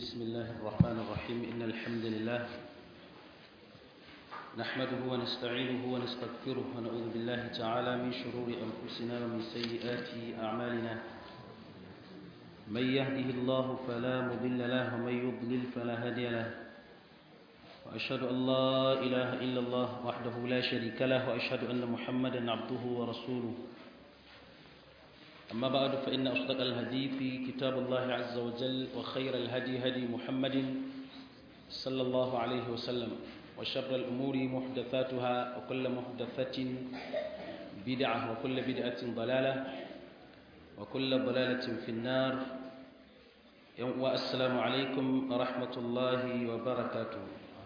بسم الله الرحمن الرحيم إن الحمد لله نحمده ونستعينه ونستغفره ونعوذ بالله تعالى من شرور أنفسنا ومن سيئات أعمالنا من يهده الله فلا مضل له ومن يضلل فلا هادي له وأشهد أن لا إله إلا الله وحده لا شريك له وأشهد أن محمدا عبده ورسوله أما بعد فإن أصدق الحديث كتاب الله عز وجل وخير الهدي هدي محمد صلى الله عليه وسلم وشر الأمور محدثاتها وكل محدثة بدعة وكل بدعة ضلالة وكل ضلالة في النار والسلام عليكم ورحمة الله وبركاته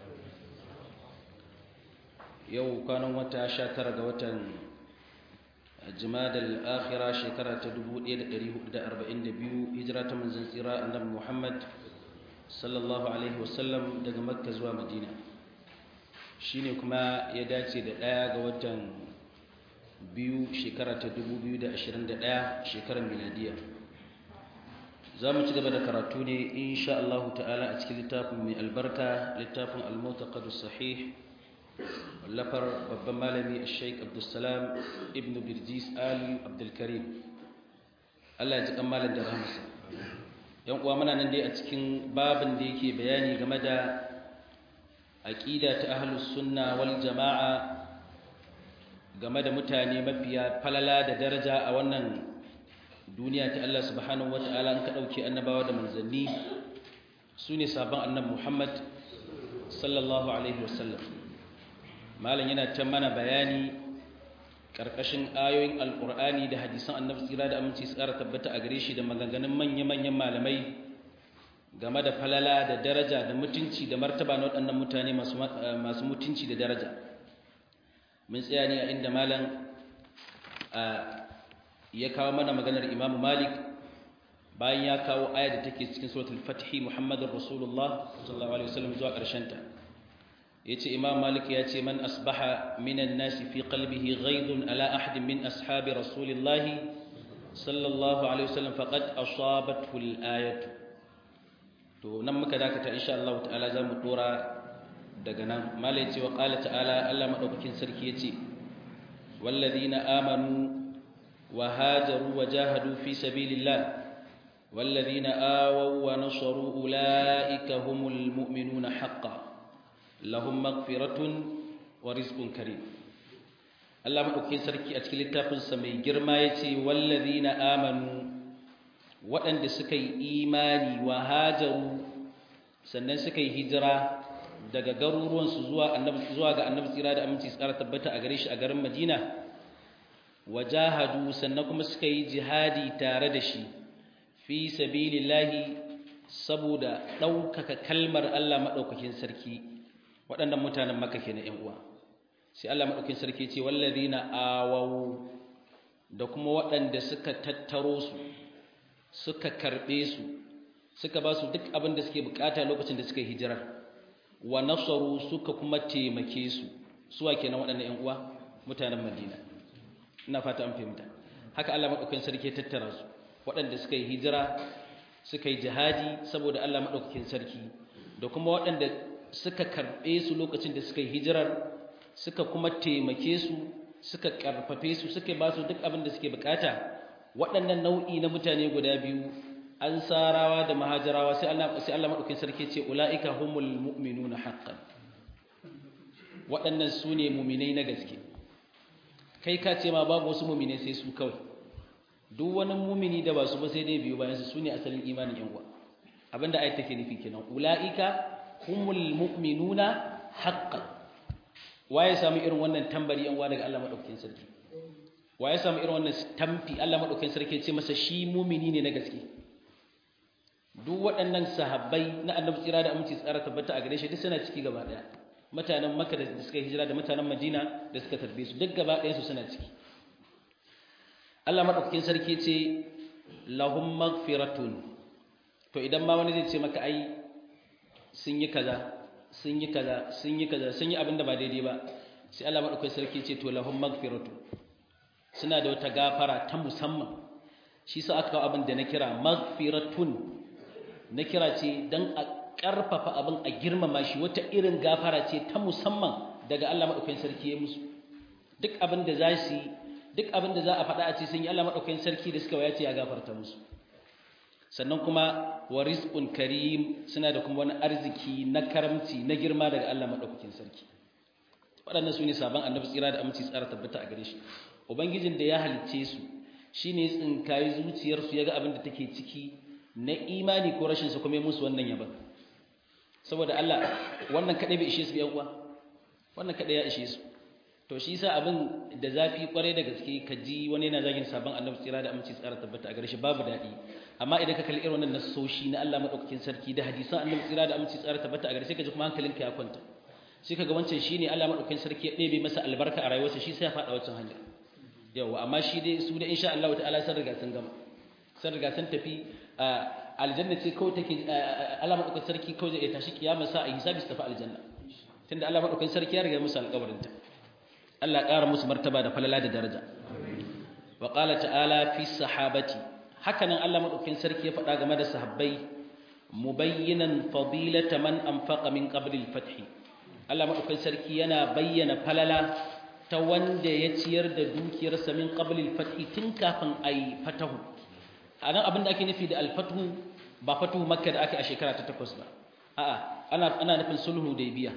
يو كانوا متى شاتر وتن جماد الآخرة شكرة تدبو إيد دريه دا أربعين دبيو هجرة من زنزيرا النبي محمد صلى الله عليه وسلم daga Makka zuwa Madina shine kuma ya dace da ɗaya ga watan biyu shekara ta 2021 shekarar miladiya za mu ci gaba da karatu ne insha Allah ta'ala a cikin littafin mai albarka littafin al-mutaqaddis sahih lafar babban malami sheik abdulsalam ibn birjis ali abdulkarim allah ya ji kan malam da rahamsa yan uwa muna nan dai a cikin babin da yake bayani game da aqida ta ahlus sunna wal jama'a game da mutane mafiya falala da daraja a wannan duniya ta Allah subhanahu wataala an ka dauke annabawa da manzanni sune sabon annabi Muhammad sallallahu alaihi wasallam malam yana ta mana bayani ƙarƙashin ayoyin alƙur'ani da hadisan annabi tsira da aminci su ƙara tabbata a gare shi da maganganun manya-manyan malamai game da falala da daraja da mutunci da martaba na waɗannan mutane masu mutunci da daraja mun tsaya ne a inda malam ya kawo mana maganar imamu malik bayan ya kawo aya da take cikin suratul fatihi muhammadun rasulullah sallallahu alaihi wasallam zuwa ƙarshen ta yace imam malik yace man asbaha minan nasi fi qalbihi ghaidun ala ahadin min ashabi rasulillahi sallallahu alaihi wasallam faqad asabathu al-ayatu to nan muka dakata insha Allah ta'ala zamu dora daga nan malik yace wa qala ta'ala Allah madaukakin sarki yace walladhina amanu wa hajaru wa jahadu fi sabilillah والذين آووا ونصروا أولئك هم المؤمنون حقا lahum magfiratun wa rizqun karim Allah madaukakin sarki a cikin littafin sa mai girma yace wallazina amanu waɗanda suka yi imani wa hajaru sannan suka yi hijira daga garuruwan su zuwa annabi zuwa ga annabi tsira da aminci tsara tabbata a gare shi a garin Madina wajahadu sannan kuma suka yi jihadi tare da shi fi sabilillahi saboda ɗaukaka kalmar Allah madaukakin sarki waɗannan mutanen maka ke na ‘yan uwa sai Allah maɗaukin sarki ce wallazina awawu da kuma waɗanda suka tattaro su suka karɓe su suka ba su duk abin da suke bukata lokacin da suka hijirar wa nasaru suka kuma taimake su suwa kenan waɗannan ‘yan uwa mutanen madina ina fata an fahimta haka Allah maɗaukin sarki tattara su waɗanda suka yi hijira suka yi jihadi saboda Allah maɗaukakin sarki da kuma waɗanda suka karɓe su lokacin da suka yi hijirar suka kuma taimake su suka ƙarfafe su suka ba su duk abin da suke bukata waɗannan nau'i na mutane guda biyu an sarawa da mahajarawa sai Allah sai Allah madaukakin sarki ce ulaika humul mu'minuna haqqan waɗannan su ne mu'minai na gaske kai ka ce ma babu wasu mu'minai sai su kawai duk wani mu'mini da ba su ba sai dai biyu bayan su ne asalin imanin yan uwa abinda ayat take nufi kenan ulaika humul mu'minuna haqqan waye samu irin wannan tambari an wa daga Allah madaukakin sarki waye samu irin wannan tamfi Allah madaukakin sarki ce masa shi mu'mini ne na gaske duk waɗannan sahabbai na annabi tsira da aminci tsara tabbata a gare shi duk suna ciki gaba daya mutanen Makka da suka hijira da mutanen Madina da suka tarbe su duk gaba ɗayan su suna ciki Allah madaukakin sarki ce lahum maghfiratun to idan ma wani zai ce maka ai sun yi kaza sun yi kaza sun yi kaza sun yi abinda ba daidai ba sai Allah madaukakin sarki ce to lahum magfiratu suna da wata gafara ta musamman shi sa aka kawo abin da na kira magfiratun na kira ce dan a karfafa abin a girmama shi wata irin gafara ce ta musamman daga Allah madaukakin sarki ya musu duk abin da za su duk abin da za a faɗa a ce sun yi Allah madaukakin sarki da suka wayace ya gafarta musu sannan kuma wa rizqun karim suna da kuma wani arziki na karamci na girma daga Allah madaukakin sarki waɗannan su ne sabon annabi tsira da aminci tsara tabbata a gare shi ubangijin da ya halicce su shine ya tsinkayi zuciyarsu ya ga abin da take ciki na imani ko rashin su kuma ya musu wannan yaban saboda Allah wannan kadai bai ishe su yan uwa wannan kadai ya ishe su to shi yasa abin da zafi kwarai da gaske ka ji wani yana zagin sabon annabi tsira da aminci tsara tabbata a gare shi babu daɗi amma idan ka kalli irin wannan nasoshi na Allah madaukakin sarki da hadisan annabi tsira da aminci tsara tabbata a gare shi ka ji kuma hankalinka ya kwanta sai kaga wancan shine Allah madaukakin sarki ya ɗebe masa albarka a rayuwarsa shi sai ya faɗa wancan hanya yawa amma shi dai su da insha Allah ta'ala sun riga sun gama sun riga sun tafi aljanna ce kawai take Allah madaukakin sarki kawai zai tashi kiyama sa a hisabi su tafi aljanna tunda Allah madaukakin sarki ya riga musu alƙawarin ta Allah ƙara musu martaba da falala da daraja wa qala ta'ala fi sahabati hakanan Allah madaukakin sarki ya faɗa game da sahabbai mubayyinan fadilata man anfaqa min qabli al-fath Allah madaukakin sarki yana bayyana falala ta wanda ya ciyar da dukiyarsa min qabli al-fath tun kafin ayi fatahu anan abin da ake nufi da al-fathu ba fatuhu makka da aka a shekara ta 8 ba a'a ana ana nufin sulhu hudaybiya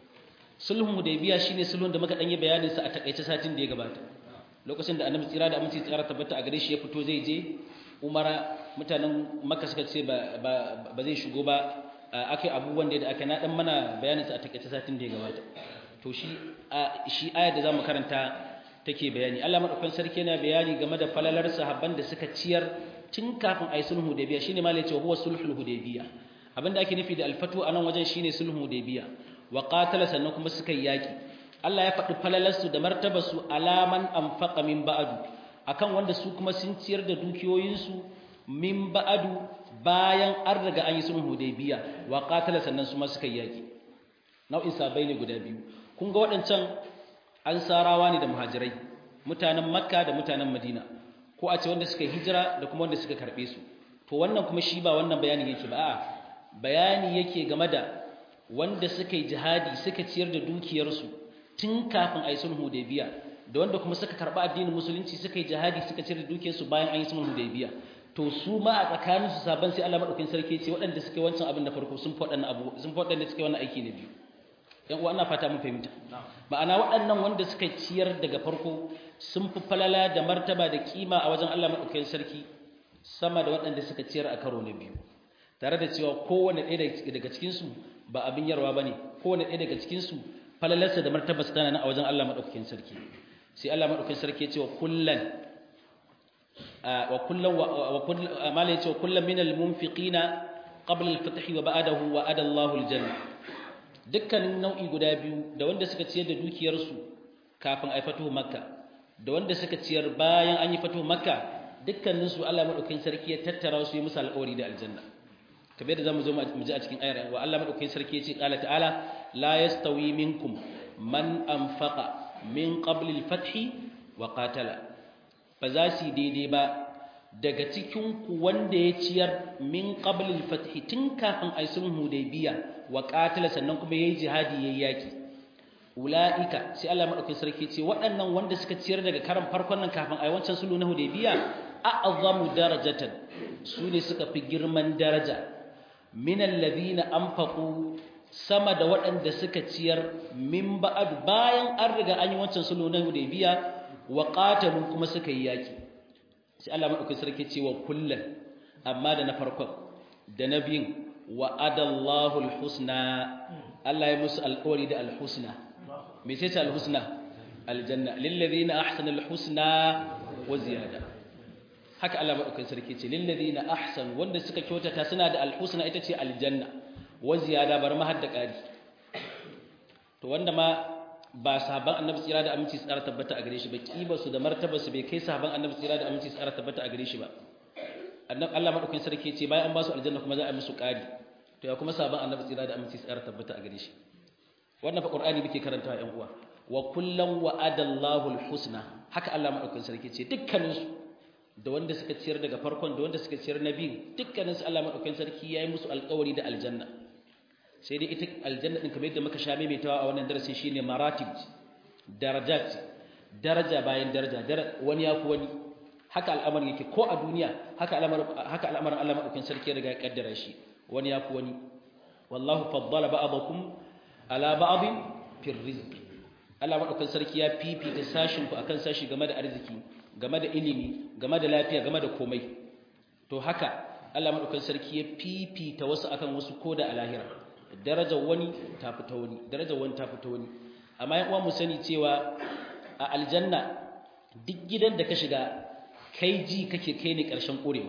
sulhun hudaybiya shine sulhun da muka dan yi bayanin sa a takaice satin da ya gabata lokacin da annabi tsira da aminci tsara tabbata a gare shi ya fito zai je umara mutanen makka suka ce ba ba zai shigo ba akai abubuwan da aka na dan mana bayanin sa a takaice satin da ya gabata to shi shi ayar da zamu karanta take bayani Allah madaukakin sarki yana bayani game da falalar sahabban da suka ciyar tun kafin ayi sulhu hudaybiya shine malai ce huwa sulhul hudaybiya abinda ake nufi da alfatu anan wajen shine sulhu hudaybiya wa qatala sannan kuma suka yi yaki Allah ya faɗi falalarsu da martabarsu alaman anfaqa min ba'du akan wanda su kuma sun ciyar da dukiyoyinsu min ba'du bayan an riga an yi sulhu hudaybiya wa qatala sannan su ma suka yi yaki nau'in sabai ne guda biyu kun ga waɗancan ansarawa ne da muhajirai mutanen makka da mutanen madina ko a ce wanda suka hijira da kuma wanda suka karɓe su to wannan kuma shi ba wannan bayani yake ba a'a bayani yake game da wanda suka yi jihadi suka ciyar da dukiyarsu tun kafin a yi sulhu hudaybiya da wanda kuma suka karɓi addinin musulunci suka yi jihadi suka ciyar da dukiyarsu bayan an yi sulhu hudaybiya to su ma a tsakanin su saban sai Allah madaukakin sarki ce waɗanda suka yi wancan abin da farko sun faɗa abu sun faɗa da suka yi wannan aiki na biyu yan uwa ina fata mun fahimta ma'ana waɗannan wanda suka ciyar daga farko sun fi falala da martaba da kima a wajen Allah madaukakin sarki sama da waɗanda suka ciyar a karo na biyu tare da cewa kowane ɗaya daga cikinsu ba abin yarwa ba ne kowane ɗaya daga cikinsu falalarsa da martabarsa tana nan a wajen Allah maɗaukakin sarki sai Allah maɗaukakin sarki ya ce wa kullan wa kullan wa malai ce wa kullan min al-munfiqina qabla al-fath wa ba'dahu wa ada Allahu al-janna dukkanin nau'i guda biyu da wanda suka ciyar da dukiyarsu kafin a fatuhu makka da wanda suka ciyar bayan an yi fatuhu makka dukkaninsu Allah maɗaukakin sarki ya tattara su yi musu alƙawari da aljanna kamar da zamu zo mu ji a cikin ayar wa Allah madaukakin sarki yace qala ta'ala la yastawi minkum man anfaqa min qabli al-fath wa qatala ba za su daidai ba daga cikin ku wanda ya ciyar min qabli al-fath tun kafin ai sulhu hudaybiya wa qatala sannan kuma yayi jihadi yayi yaki ulaika sai Allah madaukakin sarki yace waɗannan wanda suka ciyar daga karan farkon nan kafin ai wancan sulhu na hudaybiya a'zamu darajatan su ne suka fi girman daraja minan ladina anfaqu sama da waɗanda suka ciyar min ba'ad bayan an riga an yi wancan sulhu na Hudaybiya wa qatalu kuma suka yi yaki sai Allah madaukakin sarki ce wa kullan amma da na farkon da na biyun wa adallahu alhusna Allah ya musu alƙawari da alhusna me sai ta alhusna aljanna lil ladina ahsanul husna wa ziyada haka Allah madaukakin sarki ce lil ladina ahsan wanda suka kyautata suna da alhusna ita ce aljanna wa ziyada bar ma hadda kari to wanda ma ba sahaban annabi tsira da aminci tsara tabbata a gare shi ba kiba su da martaba su bai kai sahaban annabi tsira da aminci tsara tabbata a gare shi ba annabi Allah madaukakin sarki ce bayan an ba su aljanna kuma za a yi musu kari to ya kuma sahaban annabi tsira da aminci tsara tabbata a gare shi wannan fa qur'ani muke karantawa ƴan uwa wa kullan wa'adallahu alhusna haka Allah madaukakin sarki ce dukkaninsu da wanda suka ciyar daga farkon da wanda suka ciyar na biyu dukkanin su Allah madaukakin sarki yayi musu alƙawari da aljanna sai dai ita aljanna din kamar yadda muka sha maimaitawa a wannan darasin shine maratib darajat daraja bayan daraja wani ya fi wani haka al'amarin yake ko a duniya haka al'amarin haka al'amarin Allah madaukakin sarki ya riga ya kaddara shi wani ya fi wani wallahu faddala ba'dakum ala ba'd fi rizq Allah madaukakin sarki ya fifita sashin ku akan sashi game da arziki game da ilimi game da lafiya game da komai to haka Allah madaukakin sarki ya fifita wasu akan wasu koda a lahira darajar wani ta fita wani darajar wani ta fita wani amma yan uwa mu sani cewa a aljanna duk gidan da ka shiga kai ji kake kai ne ƙarshen ƙorewa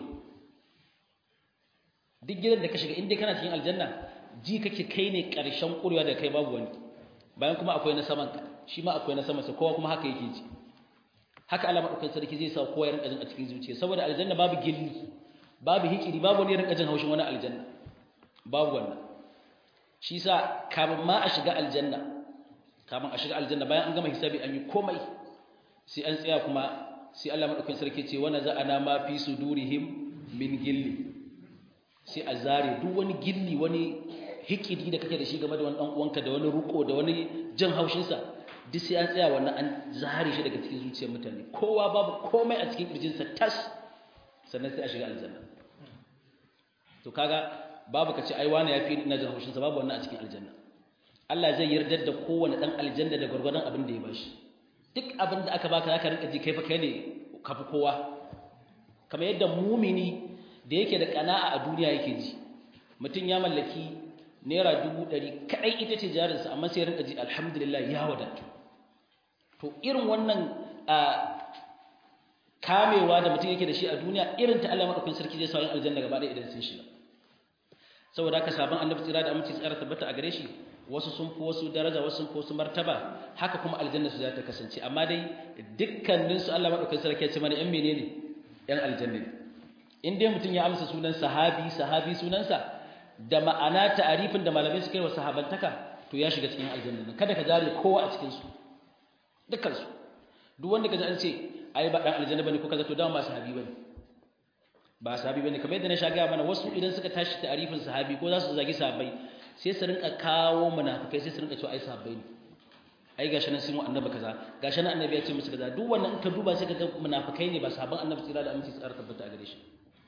duk gidan da ka shiga inda kana cikin aljanna ji kake kai ne ƙarshen ƙorewa da kai babu wani bayan kuma akwai na saman ka shi ma akwai na saman sa kowa kuma haka yake ji haka Allah madaukakin sarki zai sa kowa ya rinka jin a cikin zuciya saboda aljanna babu gilli babu hikiri babu wani rinka jin haushin wani aljanna babu wannan shi sa kamun ma a shiga aljanna kamun a shiga aljanna bayan an gama hisabi an yi komai sai an tsaya kuma sai Allah madaukakin sarki ce wana za'ana ma fi sudurihim min gilli sai a zare duk wani gilli wani hikidi da kake da shi game da wani dan uwanka da wani ruko da wani jin haushin sa duk sai an tsaya wannan an zare shi daga cikin zuciyar mutane kowa babu komai a cikin kirjin sa tas sannan sai a shiga aljanna to kaga babu kace ai wani yafi ina jin haushin sa babu wannan a cikin aljanna Allah zai yarda da kowane dan aljanna da gurgurdan abin da ya bashi duk abin da aka baka zaka rinka ji kai fa kai ne kafi kowa kamar yadda mumini da yake da kana'a a duniya yake ji mutum ya mallaki naira dubu ɗari kaɗai ita ce jarinsa amma sai rinka ji alhamdulillah ya wadatu to irin wannan kamewa da mutum yake da shi a duniya irin ta Allah madaukakin sarki zai sa yin aljanna gaba ɗaya idan sun shiga saboda haka sabon annabi tsira da aminci tsara tabbata a gare shi wasu sun fi wasu daraja wasu sun fi wasu martaba haka kuma aljanna su za ta kasance amma dai dukkanin su Allah madaukakin sarki ya ce mana yan menene yan aljanna ne in dai mutum ya amsa sunan sahabi sahabi sunansa da ma'ana ta'arifin da malamai suka yi wa sahabantaka to ya shiga cikin aljanna kada ka jare kowa a cikin su dukkan su duk wanda ka ji an ce ai ba dan aljanna bane ko kaza to dama ba sahabi bane ba sahabi bane kamar yadda na sha ga mana wasu idan suka tashi ta'arifin sahabi ko za su zagi sahabbai sai su rinka kawo munafikai sai su rinka cewa ai sahabbai ne ai gashi nan sun annabi kaza gashi nan annabi ya ce musu kaza duk wannan in ka duba sai ka ga munafikai ne ba sahabban annabi tsira da aminci tsara tabbata a gare shi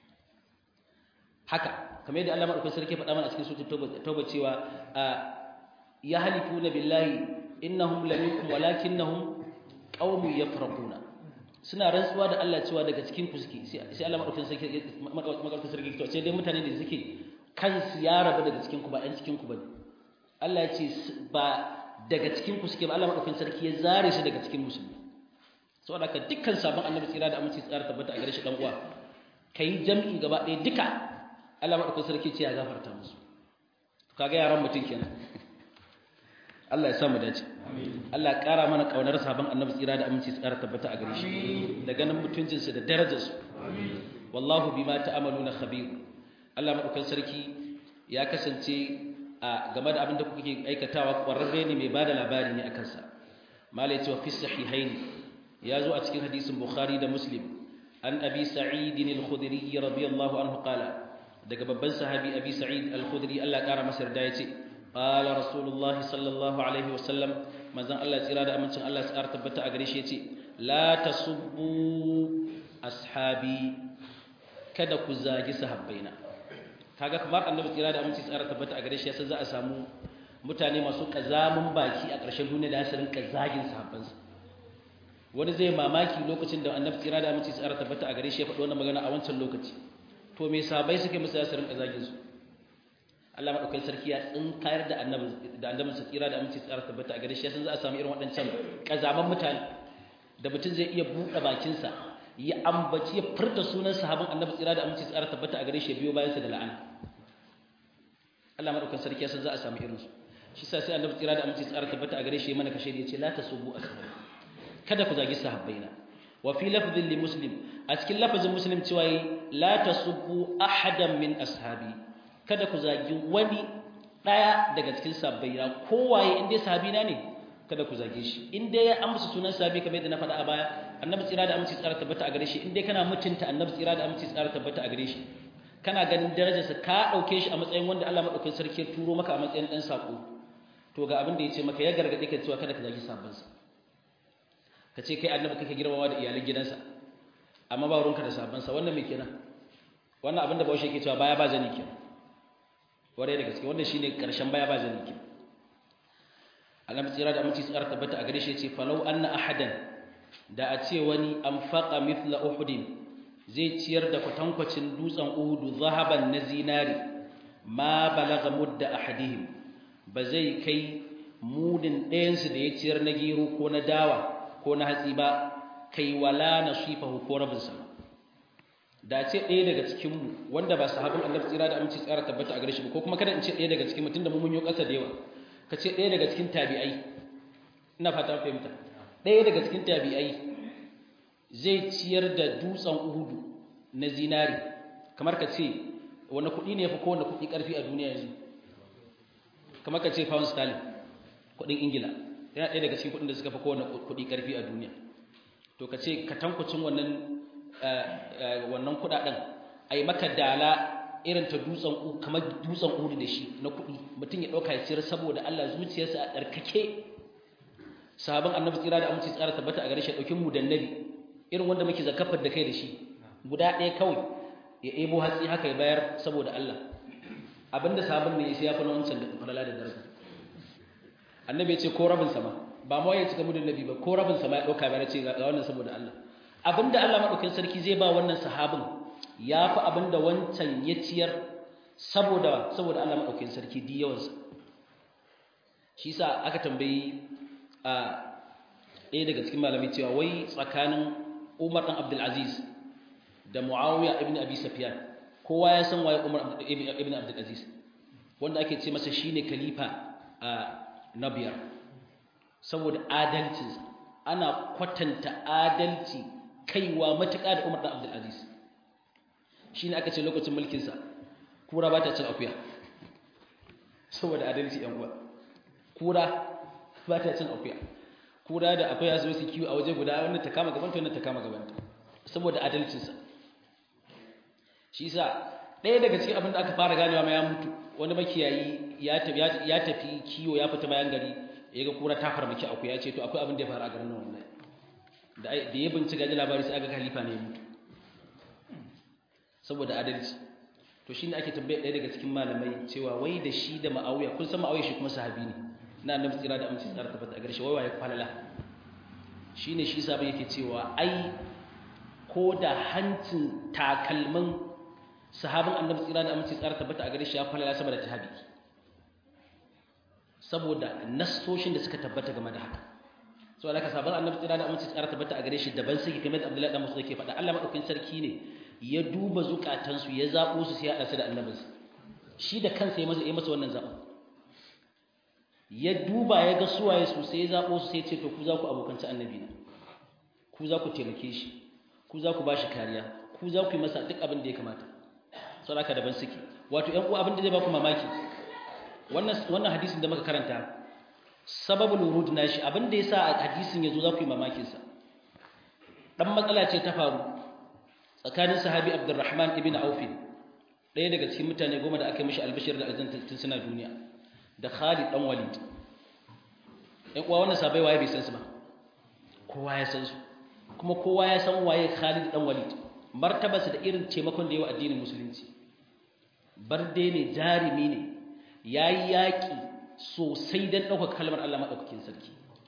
haka kamar yadda Allah madaukakin sarki faɗa mana a cikin suratul tauba cewa ya halifuna billahi innahum laminkum walakinnahum qaumun yafraquna suna rantsuwa da Allah cewa daga cikin ku suke sai Allah madaukakin sarki madaukakin sarki to sai dai mutane da suke kansu ya rabu daga cikin ku ba ɗan cikin ku bane Allah ya ce ba daga cikin ku suke ba Allah madaukakin sarki ya zare shi daga cikin musulmi saboda ka dukkan sabon annabi tsira da aminci tsara tabbata a gare shi dan uwa kai jam'i gaba ɗaya duka Allah madaukakin sarki ce ya gafarta musu kaga yaran mutum kenan Allah ya samu dace Allah ya ƙara mana ƙaunar sabon annabi tsira da aminci tsara tabbata a gare shi da ganin mutuncinsu da darajarsu wallahu bima ta'amaluna khabir Allah madaukakin sarki ya kasance a game da abin da kuke aikatawa ƙwararre ne mai bada labari ne akan sa malai cewa fi sahihain ya zo a cikin hadisin bukhari da muslim an abi sa'id al-khudri radiyallahu anhu qala daga babban sahabi abi sa'id al-khudri Allah ya ƙara masa yarda yace قال رسول الله صلى الله عليه وسلم manzon Allah tsira da amincin Allah tsara tabbata a gare shi yace la tasubbu ashabi kada ku zagi sahabbaina kaga kamar annabi tsira da amincin tsara tabbata a gare shi yasa za a samu mutane masu kazamin baki a ƙarshen duniya da su rinka zagin sahabbansa wani zai mamaki lokacin da annabi tsira da amincin tsara tabbata a gare shi ya faɗi wannan magana a wancan lokaci to me sahabbai suke musu ya su rinka zagin su Allah madaukakin sarki ya tsinkayar da annabi da annabin sa tsira da aminci tsara tabbata a gare shi yasan za a samu irin waɗancan kazaman mutane da mutum zai iya buɗe bakin sa ya ambaci ya furta sunan sahabban annabi tsira da aminci tsara tabbata a gare shi biyo bayan sa da la'ana Allah madaukakin sarki yasan za a samu irin su shi sa sai annabi tsira da aminci tsara tabbata a gare shi mana kashe da yace la tasubu ashabi kada ku zagi sahabbaina wa fi lafdhin li muslim a cikin lafazin muslim cewa la tasubbu ahadan min ashabi kada ku zagi wani ɗaya daga cikin sabbaina kowaye in dai sahabina ne kada ku zage shi in dai ya amsa sunan sahabi kamar yadda na faɗa a baya annabi tsira da aminci tsara tabbata a gare shi in dai kana mutunta annabi tsira da aminci tsara tabbata a gare shi kana ganin darajarsa ka ɗauke shi a matsayin wanda Allah maɗaukin sarki ya turo maka a matsayin ɗan saƙo to ga abin da ya ce maka ya gargaɗe ka cewa kada ka zagi sabansa ka ce kai annabi kake girmama da iyalan gidansa amma ba ruwanka da sabansa wannan me kenan wannan abin da bawashi yake cewa baya ba zani kenan ware da gaske wannan shine karshen baya ba zani kenan annabi tsira da aminci tsara tabbata a gare shi yace falau anna ahadan da a ce wani anfaqa mithla uhudin zai ciyar da kwatankwacin dutsen uhudu zahaban na zinari ma balaga mudda ahadihim ba zai kai mudin ɗayansu da ya ciyar na gero ko na dawa ko na hatsi ba kai wala nasifahu ko rabinsa da ce ɗaya daga cikinmu wanda ba sahabin annabi tsira da aminci tsara tabbata a gare shi ba ko kuma kada in ce ɗaya daga cikin mutum da mun yi ƙasa da yawa ka ce ɗaya daga cikin tabi'ai ina fata fahimta ɗaya daga cikin tabi'ai zai ciyar da dutsen uhudu na zinari kamar ka ce wani kuɗi ne ya fi kowane kuɗi ƙarfi a duniya yanzu kamar ka ce pound sterling kuɗin ingila yana ɗaya daga cikin kuɗin da suka fi kowane kuɗi ƙarfi a duniya to ka ce ka tankucin wannan wannan kuɗaɗen a yi maka dala irin ta dutsen kamar dutsen uhudu da shi na kuɗi mutum ya ɗauka ya ciyar saboda allah zuciyarsa a ɗarkake sahabin annabi tsira da aminci tsara tabbata a gare shi ɗaukin mu dannabi irin wanda muke zakafar da kai da shi guda ɗaya kawai ya ebo hatsi haka ya bayar saboda Allah abinda sabon ne sai ya fi na wancan da falala da daraja annabi ya ce ko rabin sama ba ma ya cika mudun nabi ba ko rabin sama ya ɗauka bayar ce ga wannan saboda Allah abinda Allah maɗaukin sarki zai ba wannan sahabin ya fi abinda wancan ya ciyar saboda saboda Allah maɗaukin sarki di yawansa shi sa aka tambayi a ɗaya daga cikin malamai cewa wai tsakanin Umar ɗan Abdulaziz da Muawiya ibn Abi Sufyan kowa ya san waye Umar ibn Abdulaziz wanda ake ce masa shine khalifa a na biyar saboda adalcinsa ana kwatanta adalci kaiwa matuƙa da Umar ɗan Abdulaziz shine aka ce lokacin mulkinsa kura ba ta cin akuya saboda adalci yan uwa kura ba ta cin akuya kura da akwai ya zo su kiwo a waje guda wannan ta kama gabanta wannan ta kama gabanta saboda adalcinsa shi yasa ɗaya daga cikin abin da aka fara ganewa ma ya mutu wani makiyayi ya tafi ya tafi kiwo ya fita bayan gari ya ga kura ta farmaki akwai ya ce to akwai abin da ya faru a garin nan wallahi da da ya bincika da labari sai aka khalifa ne ya mutu saboda adalci to shine ake tambaye ɗaya daga cikin malamai cewa wai da shi da ma'awiya kun san ma'awiya shi kuma sahabi ne na annabi tsira da amince tsara tabbata a gare shi wai waye falala shine shi sabon yake cewa ai ko da hancin takalmin sahabin annabi tsira da amince tsara tabbata a gare shi ya falala saboda tahabi saboda nassoshin da suka tabbata game da haka so alaka sabon annabi tsira da amince tsara tabbata a gare shi daban suke kamar da Abdullahi dan Musa yake faɗa Allah madaukakin sarki ne ya duba zukatansu ya zabo su sai ya hada su da annabinsa shi da kansa ya masa ya masa wannan zaɓin ya duba ya ga suwaye su sai ya zaɓo su sai ce to ku za ku abokanci annabi na ku za ku taimake shi ku za ku ba shi kariya ku za ku yi masa duk abin da ya kamata sau haka daban suke wato ‘yan uwa abin da zai ba ku mamaki wannan hadisin da muka karanta sababul wurud na shi abin da ya sa hadisin ya zo za ku yi mamakinsa ɗan matsala ce ta faru tsakanin sahabi abdurrahman ibn aufin ɗaya daga cikin mutane goma da aka yi mishi albashir da aljanna tun suna duniya da Khalid dan Walid ɗan uwa wannan sabai waye bai san su ba kowa ya san su kuma kowa ya san waye Khalid dan Walid martabarsa da irin taimakon da yawa addinin musulunci barde ne jarimi ne yayi yaki sosai dan ɗaukar kalmar Allah madaukakin sarki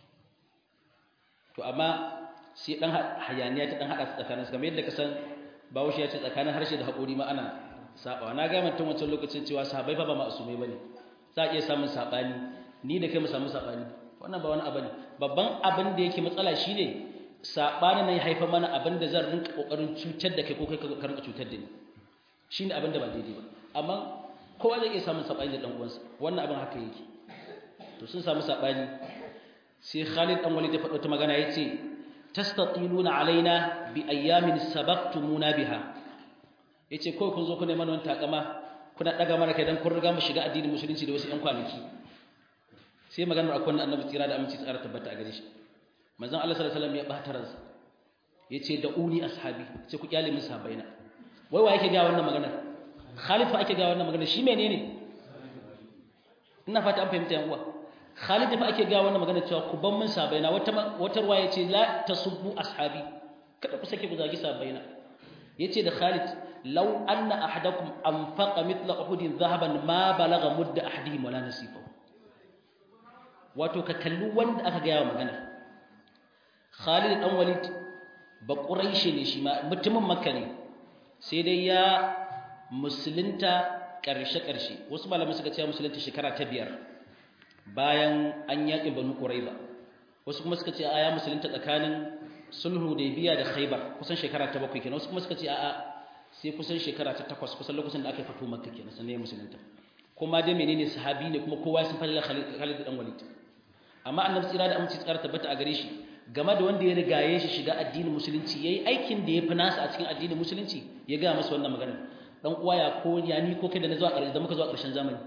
to amma sai dan hayaniya ta dan hada tsakanin su kamar yadda ka san Bahaushe ya ce tsakanin harshe da haƙori ma ana sabawa na ga mutum wancan lokacin cewa sahabbai fa ba ma'asumai bane za a iya samun saɓani ni da kai mu samu saɓani wannan ba wani abu ne babban abin da yake matsala shine saɓani nan ya haifar mana abin da zan rinka ƙoƙarin cutar da kai ko kai ka rinka cutar da ni shine abin da ba daidai ba amma kowa zai iya samun saɓani da ɗan uwansa wannan abin haka yake to sun samu saɓani sai Khalid dan Walid ya faɗo ta magana yace tastatiluna alaina bi ayyamin sabaqtumuna biha yace ko kun zo ku neman wani takama kuna daga mana kai dan kun riga mu shiga addinin musulunci da wasu ƴan kwanaki sai maganar akwai annabi tsira da aminci tsara tabbata a gare shi manzon Allah sallallahu alaihi wasallam ya bata ransa yace da uni ashabi sai ku kyale min sahabbaina wai wa yake ga wannan maganar Khalid fa ake ga wannan maganar shi menene ina fata an fahimta yan uwa Khalid fa ake ga wannan maganar cewa ku ban min sahabbaina wata wata ruwa yace la tasubbu ashabi kada ku sake ku zagi sahabbaina yace da Khalid law anna ahadakum anfaqa mithla uhudin dhahaban ma balagha mudda ahadihim wala nasifahu wato ka kalli wanda aka gaya wa magana Khalid dan Walid ba Quraishi ne shi ma mutumin Makka ne sai dai ya musulunta karshe karshe wasu malamai suka ce musulunta shekara ta biyar bayan an yaƙi Banu Quraiza wasu kuma suka ce a ya musulunta tsakanin sulhu da biya da Khaibar kusan shekara ta bakwai kenan wasu kuma suka ce a'a sai kusan shekara ta takwas kusan lokacin da aka fito Makka kenan sannan ya musulunta kuma dai menene sahabi ne kuma kowa sun falla Khalid dan Walid amma annabi tsira da aminci tsara tabbata a gare shi game da wanda ya rigaye shi shiga addinin musulunci yayi aikin da ya fi nasa a cikin addinin musulunci ya ga masa wannan magana dan uwa ya ko ya ni ko kai da na zuwa ƙarshe da muka zuwa ƙarshen zamani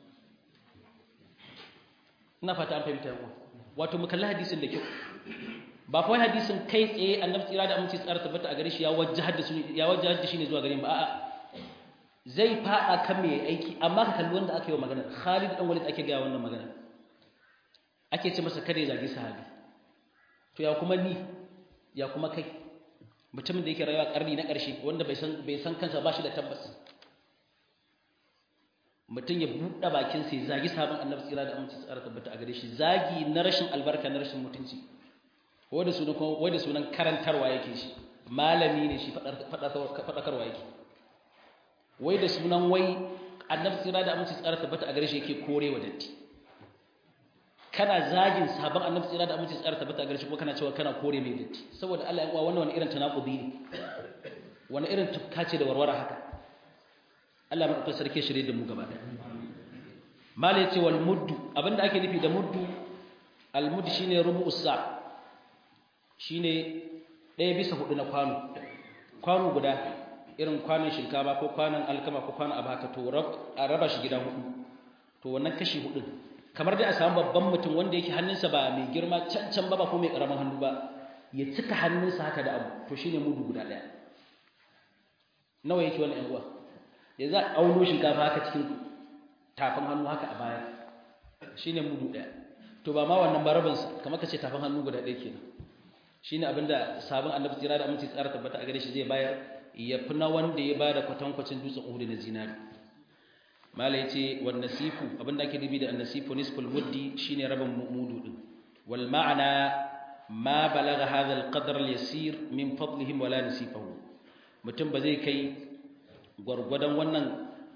ina fata an fahimta yawa wato mu kalli hadisin da kyau ba fa hadisin kai tsaye annabi tsira da aminci tsara tabbata a gare shi ya wajjahar da su ya wajjahar da shi ne zuwa gare mu ba a'a zai fada kan mai aiki amma ka kalli wanda aka yi wa magana Khalid dan Walid ake ga wannan magana ake ce masa kada ya zagi sahabi to ya kuma ni ya kuma kai mutumin da yake rayuwa karni na ƙarshe wanda bai san bai san kansa ba shi da tabbas mutum ya buɗe bakin sai zagi sahabin annabi tsira da aminci tsara tabbata a gare shi zagi na rashin albarka na rashin mutunci wanda sunan kuma wanda sunan karantarwa yake shi malami ne shi faɗakarwa yake wai da sunan wai annabi tsira da aminci tsara tabbata a gare shi yake korewa datti kana zagin sabon annabi tsira da aminci tsara tabbata a gare shi kuma kana cewa kana kore mai datti saboda Allah ya uwa wannan wani irin tanakudi ne wani irin tufka ce da warware haka Allah mai sarki shirye da mu gaba ɗaya mala yace wal muddu abinda ake nufi da muddu al muddu shine rubu'us sa shine ɗaya bisa hudu na kwano kwano guda irin kwanon shinkafa ko kwanon alkama ko kwanon abu haka to a raba shi gida hudu to wannan kashi hudu kamar dai a samu babban mutum wanda yake hannunsa ba mai girma can can ba ba ko mai karamin hannu ba ya cika hannunsa haka da abu to shine mudu guda daya nawa yake wannan yan uwa ya za a auno shinkafa haka cikin tafin hannu haka a baya shine mudu daya to ba ma wannan barabin sa kamar kace tafin hannu guda daya kenan shine abinda sabon annabi tsira da aminci tsara tabbata a gare shi zai bayar ya fi na wanda ya bada kwatankwacin dutsen Uhud na zinari mala yace wan nasifu abinda ake dubi da annasifu nisful muddi shine rabin mudu din wal ma'ana ma balagha hadha al qadr al yasir min fadlihim wala nasifahu mutum ba zai kai gwargwadon wannan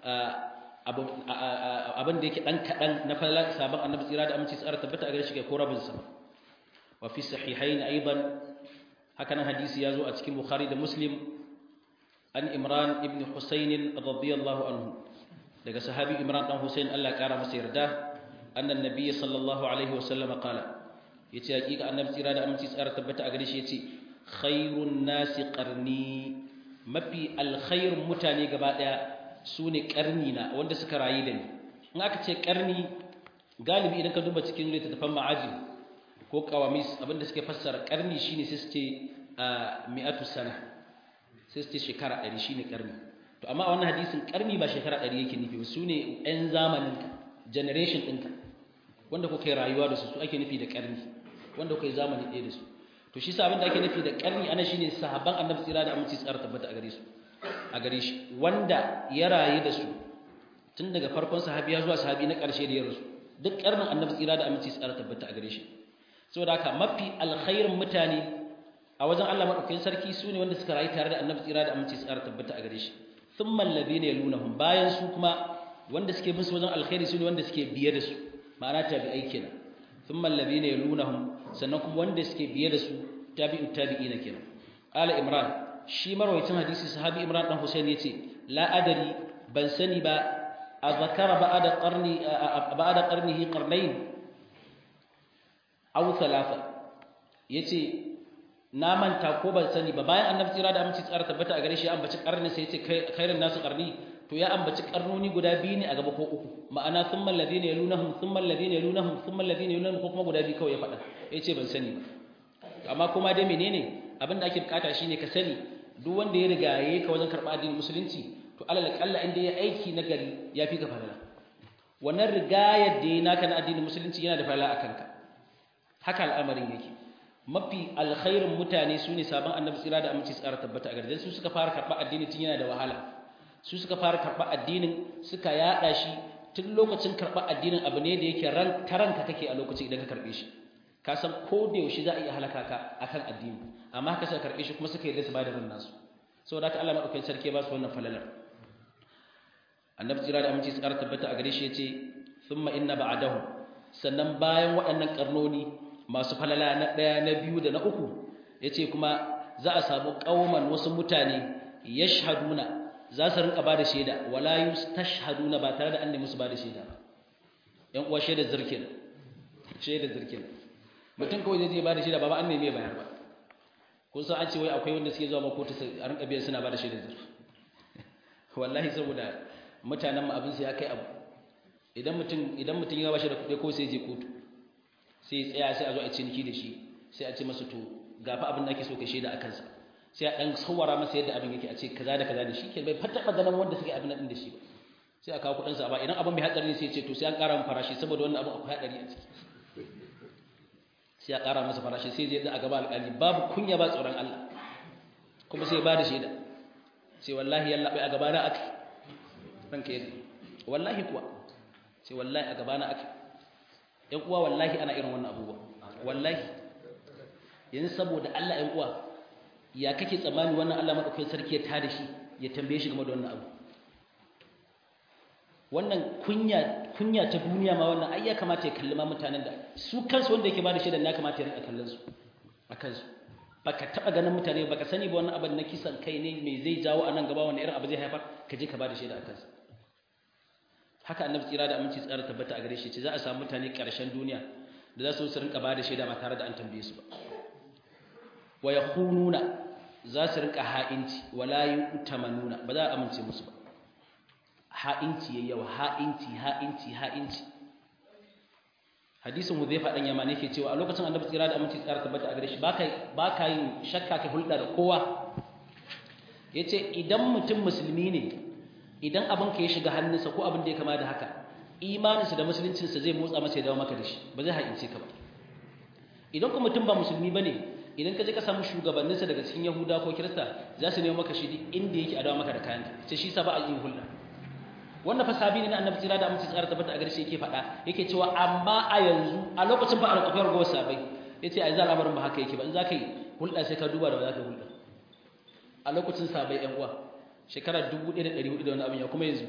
abin da yake dan kadan na falala sabon annabi tsira da aminci tsara tabbata a gare shi ga ko rabin sa wa fi sahihain aidan hakanan hadisi yazo a cikin bukhari da muslim an imran ibn husayn radiyallahu anhu daga sahabi Imran dan Hussein Allah kara masa yarda annan nabiyyi sallallahu alaihi wasallam qala yace hakika annabi tsira da aminci tsara tabbata a gare shi yace khairun nasi qarni mafi alkhairun mutane gaba daya sune karni na wanda suka rayu da ni in aka ce karni galibi idan ka duba cikin littattafan ma'ajim ko qawamis abinda suke fassara karni shine sai su ce mi'atu sana sai su ce shekara 100 shine karni to amma a wannan hadisin karni ba shekara 100 yake nufi ba su ne ɗan zamaninka generation ɗinka wanda kuka yi rayuwa da su su ake nufi da karni wanda kuka yi zamani ɗaya da su to shi sa abin da ake nufi da karni ana shine sahabban annabi tsira da aminci tsara tabbata a gare su a gare shi wanda ya rayu da su tun daga farkon sahabi zuwa sahabi na ƙarshe da ya rasu duk karnin annabi tsira da aminci tsara tabbata a gare shi saboda haka mafi alkhairin mutane a wajen Allah madaukakin sarki su ne wanda suka rayu tare da annabi tsira da aminci tsara tabbata a gare shi thumma alladhina yalunhum bayan su kuma wanda suke bin su wajen alkhairi su ne wanda suke biye da su ma'ana tabi'ai kenan thumma alladhina yalunhum sannan kuma wanda suke biye da su tabi'u tabi'ina kenan qala imran shi marwayacin hadisi sahabi imran dan husain yace la adari ban sani ba azkara ba'da qarni ba'da qarnihi qarnayn aw thalatha yace na manta ko ban sani ba bayan annabi tsira da aminci tsara tabbata a gare shi an baci karni sai yace khairin nasu karni to ya ambaci karnoni guda biyu ne a gaba ko uku ma'ana thumma alladhina yalunahum thumma alladhina yalunahum thumma alladhina yalunahum ko kuma guda biyu kawai ya faɗa yace ban sani ba amma kuma dai menene abin da ake bukata shine ka sani duk wanda ya riga yayi ka wajen karɓa addinin musulunci to alal kalla inda ya aiki na gari ya fi ka falala wannan rigayar da ya naka na addinin musulunci yana da falala a kanka haka al'amarin yake mafi alkhairin mutane su ne sabon annabi tsira da aminci tsara tabbata a gardan su suka fara karɓar addini tun yana da wahala su suka fara karɓar addinin suka yaɗa shi tun lokacin karɓar addinin abu ne da yake ran taranka kake a lokacin idan ka karɓe shi ka san ko da yaushe za a iya halaka ka akan addini amma haka suka karɓe shi kuma suka yarda su ba da ran nasu saboda haka Allah madaukakin sarki ba su wannan falalar annabi tsira da aminci tsara tabbata a gare shi yace thumma inna ba'dahu sannan bayan waɗannan karnoni masu falala na ɗaya na biyu da na uku yace kuma za a samu kauman wasu mutane yashhaduna za su rinka bada shaida wala yustashhaduna ba tare da an nemi su bada shaida ba yan uwa shaida zirkin shaida zirkin mutum kawai zai je bada shaida ba ba an nemi ya bayar ba kun san an ce wai akwai wanda suke zuwa makotu a rinka biyan suna bada shaida zirkin wallahi saboda mutanen mu abin sai ya kai abu idan mutum idan mutum ya bashi da kuɗi ko sai je kotu sai tsaya sai a zo a ciniki da shi sai a ce masa to gafa abin da ake so ka shaida a kansa sai a dan sawara masa yadda abin yake a ce kaza da kaza da shi ke bai fata ganin wanda suke abin nan da shi ba sai a kawo kuɗin sa ba idan abin mai hatsari ne sai ya ce to sai an ƙara masa farashi saboda wannan abin akwai hadari a ciki sai a ƙara masa farashi sai zai a gaba alƙali babu kunya ba tsoron Allah kuma sai ya ba da shaida sai wallahi yalla bai a gaba na aka ranka yadda wallahi kuwa sai wallahi a gabana aka yan uwa wallahi ana irin wannan abubuwa wallahi yanzu saboda Allah yan uwa ya kake tsammani wannan Allah madaukakin sarki ya tada shi ya tambaye shi game da wannan abu wannan kunya kunya ta duniya ma wannan ai ya kamata ya kalli ma mutanen da su kansu wanda yake bada shaidan ya kamata ya rinka kallon su akan su baka taba ganin mutane baka sani ba wannan abin na kisan kai ne me zai jawo a nan gaba wannan irin abu zai haifar ka je ka bada shaida akan su haka annabi tsira da aminci tsara tabbata a gare shi ce za a samu mutane ƙarshen duniya da za su su rinka bada shaida ba tare da an tambaye su ba wa yakhununa za su rinka ha'inci wala yu'tamanuna ba za a amince musu ba ha'inci yayi yawa ha'inci ha'inci ha'inci hadisin Hudhayfa dan Yamani yake cewa a lokacin annabi tsira da aminci tsara tabbata a gare shi baka baka yin shakka ka hulɗa da kowa yace idan mutum musulmi ne idan abin ka ya shiga hannunsa ko abin da ya kama da haka imaninsa da musuluncinsa zai motsa masa ya dawo maka da shi ba zai haƙince ka ba idan kuma mutum ba musulmi ba ne idan ka je ka samu shugabanninsa daga cikin yahuda ko kirista za su nemo maka shi duk inda yake a dawo maka da kayanka sai shi sa ba a yi hulɗa wannan fa sabi ne na annabi tsira da amince tsara tabbata a gare shi yake faɗa yake cewa amma a yanzu a lokacin ba a rikafiyar gowar sabai yace ai za al'amarin ba haka yake ba in za ka yi hulɗa sai ka duba da ba za ka hulɗa a lokacin sabai yan uwa shekarar 1400 da wani abin ya kuma yanzu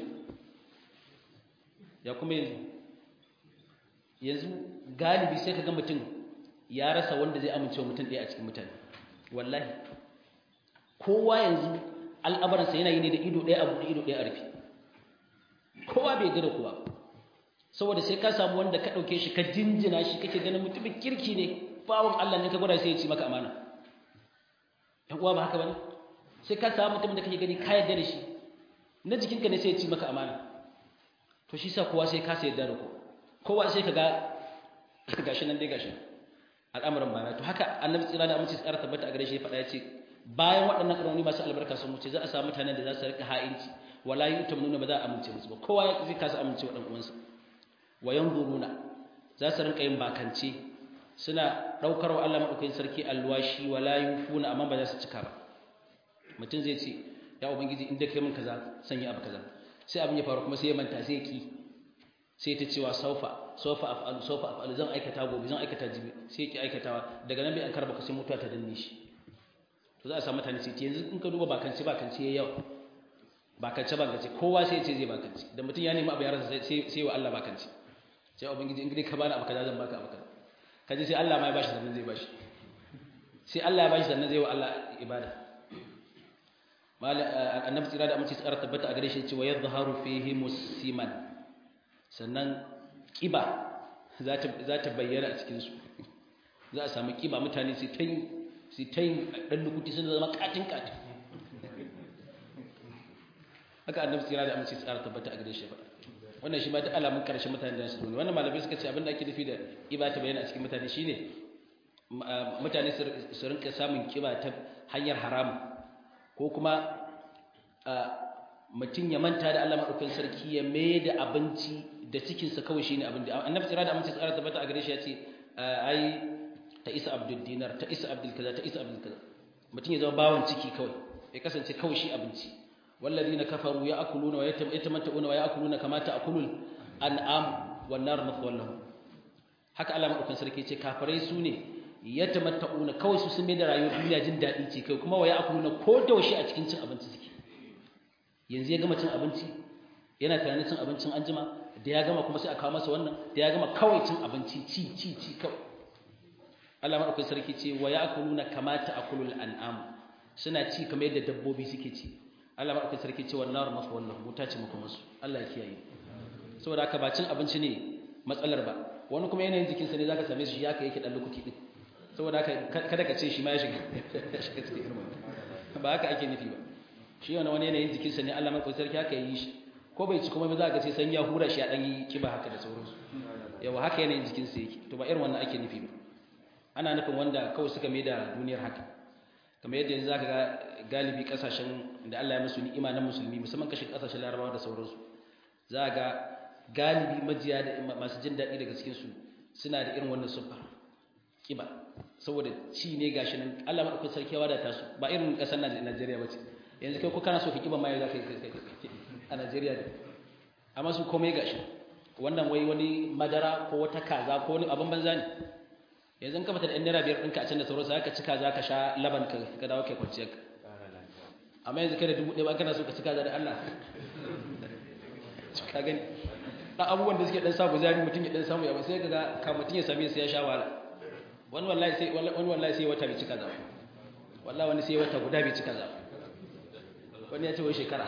ya kuma yanzu yanzu galibi sai ka ga mutum ya rasa wanda zai amincewa mutum ɗaya a cikin mutane wallahi kowa yanzu al'abaransa yana yi ne da ido ɗaya abu da ido ɗaya a rufe kowa bai gada kowa saboda sai ka samu wanda ka ɗauke shi ka jinjina shi kake ganin mutumin kirki ne bawon Allah ne ka gwada sai ya ci maka amana ‘yan uwa ba haka ba ne sai ka samu mutum da kake gani ka yarda da shi na jikinka ne sai ya ci maka amana to shi sa kowa sai ka sai yarda da ku kowa sai ka ga gashi nan dai gashi al'amuran bana to haka annabi tsira da aminci tsara tabbata a gare shi ya faɗa ya ce bayan waɗannan ƙaroni masu albarka sun wuce za a samu mutanen da za su rika ha'inci wala yu'tamnuna ba za a amince musu ba kowa ya zai kasa amince wa dan uwansa wa yanzuruna za su rinka yin bakance suna daukar wa Allah madaukakin sarki alwashi wala yufuna amma ba za su cika ba mutum zai ce ya ubangiji inda kai min kaza sanya abu kaza sai abin ya faru kuma sai ya manta sai ya ki sai ta cewa saufa saufa af'alu saufa af'alu zan aikata gobe zan aikata jibi sai ya ki aikatawa daga nan bai an karba ka sai mutuwa ta danne shi to za a samu mutane sai yanzu in ka duba bakance bakance yayi yawa bakance bakance kowa sai ya ce zai bakance da mutum ya nemi abu ya rasa sai sai wa Allah bakance sai ubangiji in gidi ka bani abu kaza zan baka abu kaza kaje sai Allah ma ya bashi sannan zai bashi sai Allah ya bashi sannan zai wa Allah ibada annabi tsira da amince tsara tabbata a gare shi cewa yadhharu fihi musiman sannan kiba za ta za ta bayyana a cikin su za a samu kiba mutane su ta su ta yin dan lukuti sun zama katin katin haka annabi tsira da amince tsara tabbata a gare shi faɗa wannan shi ma duk alamun karshen mutane da su ne wannan malamai suka ce abin da ake nufi da kiba ta bayyana a cikin mutane shine mutane su rinka samun kiba ta hanyar haramu ko kuma mutum ya manta da Allah madaukakin sarki ya mai da abinci da cikinsa kawai shine abin da annabi tsira da amince tsara tabbata a gare shi ya ce ai ta isa abdul dinar ta isa abdul kaza ta isa abdul kaza mutum ya zama bawan ciki kawai ya kasance kawai shi abinci والذين كفروا ياكلون ويتمتعون وياكلون كما تاكل الانعام والنار مثوى لهم haka Allah madaukan sarki ce kafirai su ne yatamatta'una kawai su sun mai da rayuwar duniya jin daɗi ce kai kuma waya akuluna ko da washe a cikin cin abinci suke yanzu ya gama cin abinci yana tunanin cin abincin anjima da ya gama kuma sai a kawo masa wannan da ya gama kawai cin abinci ci ci ci kawai Allah madaukan sarki ce waya akuluna kama ta'kulul an'am suna ci kamar yadda dabbobi suke ci Allah maɗauki sarki ce wannan masu wannan wuta ce maka masu Allah ya kiyaye saboda haka ba cin abinci ne matsalar ba wani kuma yanayin jikinsa ne zaka same shi ya kai yake dan lokaci din saboda haka kada ka ce shi ma ya shiga shiga cikin irin ba haka ake nufi ba shi wani wani yanayin jikinsa ne Allah maɗauki sarki haka yi shi ko bai ci kuma ba za ka ce san ya hura shi a dan yi kiba haka da sauransu yawa haka yanayin jikinsa yake to ba irin wannan ake nufi ba ana nufin wanda kawai suka mai da duniyar haka kamar yadda yanzu zaka ga galibi kasashen da Allah ya musu ni'ima na musulmi musamman kashin kasashen Larabawa da sauransu za ga galibi majiya da masu jin daɗi daga cikin su suna da irin wannan sufa kiba saboda ci ne gashi nan Allah madaukakin sarki ya wadata su ba irin kasar Najeriya bace yanzu kai ko kana so ka kiba mai za ka a Najeriya ne amma su komai gashi wannan wai wani madara ko wata kaza ko wani abin banza ne yanzu ka fita da ɗan naira biyar ɗinka a can da sauransu za ka cika za ka sha laban ka ka dawo kai kwanciyar ka amma yanzu kai da dubu ɗaya ba kana so ka cika za da Allah ka gani ɗan abubuwan da suke ɗan samu zari mutum ya ɗan samu ya sai ga ka mutum ya same sai ya sha wahala wani wallahi sai wani wallahi sai wata bai cika za wallahi wani sai wata guda bai cika za wani ya ce wai shekara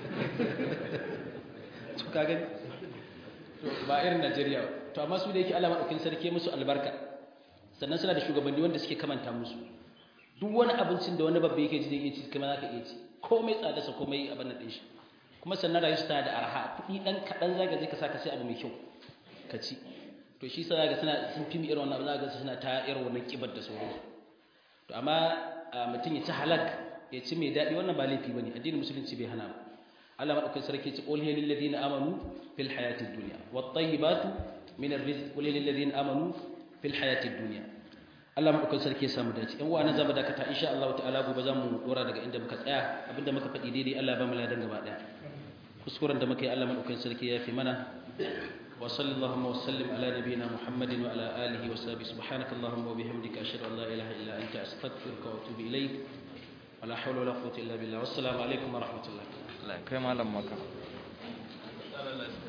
to ka gani to ba irin Najeriya ba to amma su da yake Allah madaukin sarki musu albarka sannan suna da shugabanni wanda suke kamanta musu duk wani abincin da wani babba yake ji zai iya ci kuma za ka iya ci komai tsada sa komai abin nan shi kuma sannan rayuwa tana da arha kuɗi ɗan kaɗan za ka je ka sa ka sai abu mai kyau ka ci to shi sa ga suna sun fi irin wannan abu za ka suna ta irin wannan kibar da sauransu to amma mutum ya ci halak ya ci mai daɗi wannan ba laifi bane addinin musulunci bai hana ba Allah madaukakin sarki ce qul lil ladina amanu fil hayatid dunya wat tayyibatu min ar-rizq qul lil ladina amanu fil hayatid dunya Allah madaukakin sarki ya samu dace in wa'ana zaba dakata insha Allah ta'ala gobe zamu dora daga inda muka tsaya abinda muka faɗi daidai Allah ya ba mu ladan gaba daya kuskuren da muka yi Allah madaukakin sarki ya fi mana wa sallallahu wa sallim ala nabiyyina Muhammadin wa ala alihi wa sahbihi subhanaka allahumma wa bihamdika ashhadu an la ilaha illa anta astaghfiruka wa atubu ilaik wala hawla wala quwwata illa billah wassalamu alaikum wa rahmatullah Allah kai malam maka